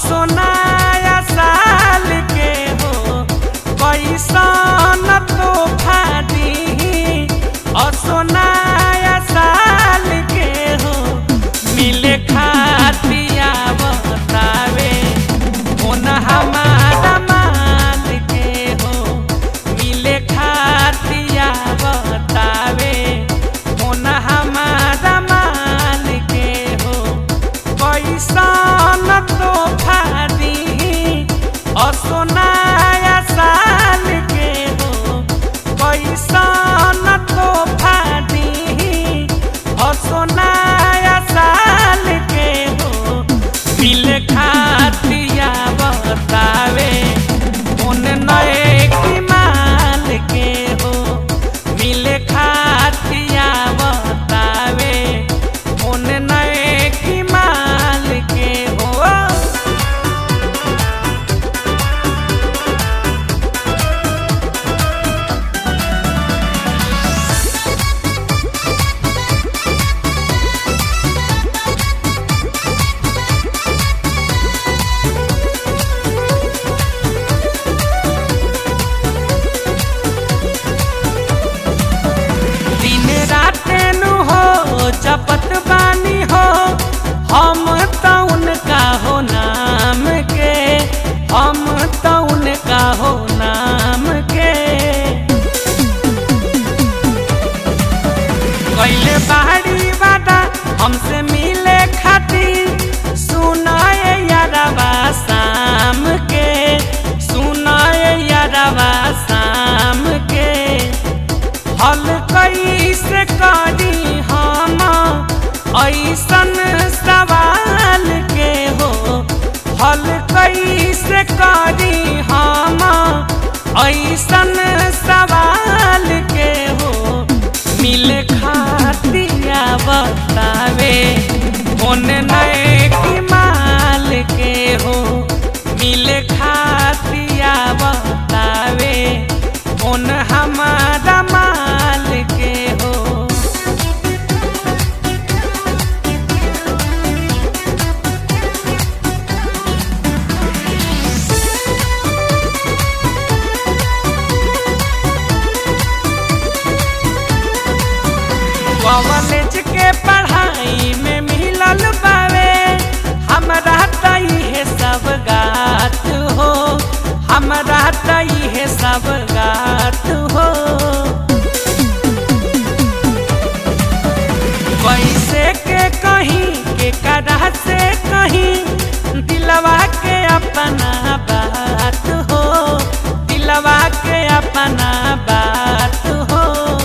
असोनाया साल के हो कैसन तोहफा दी असोनाया साल के हो मिले खातिया बतावे होन हमारा माल के हो मिले खातिया बतावे होन हमारा माल के हो कैसन तोहफा दी असोनाया साल के हो कैसन तोहफा दी असोनाया साल के हो मिल खातिया बतावे उन नए की माल के हो मिल खातिया बतावे उन नए की माल के हो दिन रात नु हो जपत बानी हो हम तो उनका हो नाम के हम तो उनका हो नाम के कैले बाहरी वादा हमसे मिले खातिर सुनाए यारवा शाम के सुनाए यारवा शाम के हल कैसे करी हम ऐसन सवाल के हो हल कैसे करी हम ऐसन सवाल के हो मिल खातिया बतावे कौन नए की माल के हो मिल खातिया बतावे कौन हमारा माल के हो कॉलेज के पढ़ाई में मिलल बावे हमरा तई है सब गात हो हमरा तई है सब गात हो कैसे के कहीं के करा से कहीं दिलवा के अपना बात हो दिलवा के अपना बात हो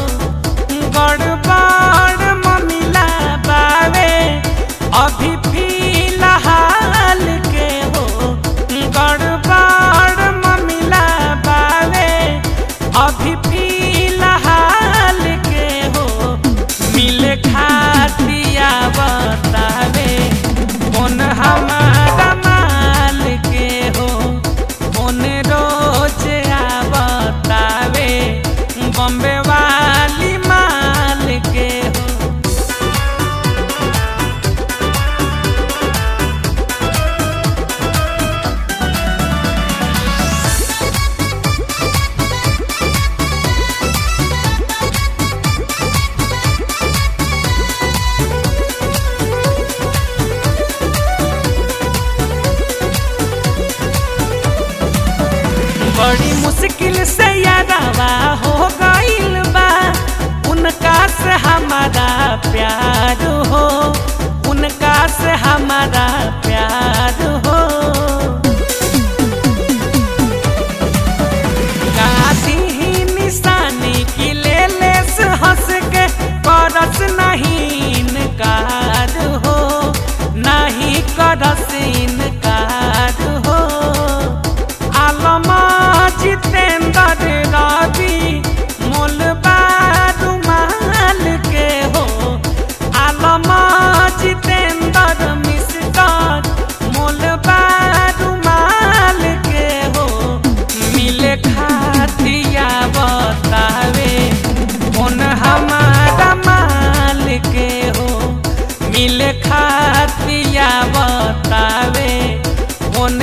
गड़बड़ ममिला बावे अभी फिलहाल के हो गड़बड़ ममिला बावे अभी फिलहाल के हो मिल खातिया बतावे कौन हमारा माल के हो कौन रोज बतावे बम्बे वाली माल के हो बड़ी मुश्किल से यादवा हो गईल बा उनका से हमारा प्यार हो उनका से हमारा प्यार हो गाती ही निशानी की ले ले से हंस के करस नहीं इनकार हो नहीं करस इनकार हो आलमा जितेंद्र रवि मोल रुमाल के हो आलमा जितेंद्र मिश्र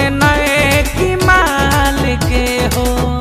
नए की माल के हो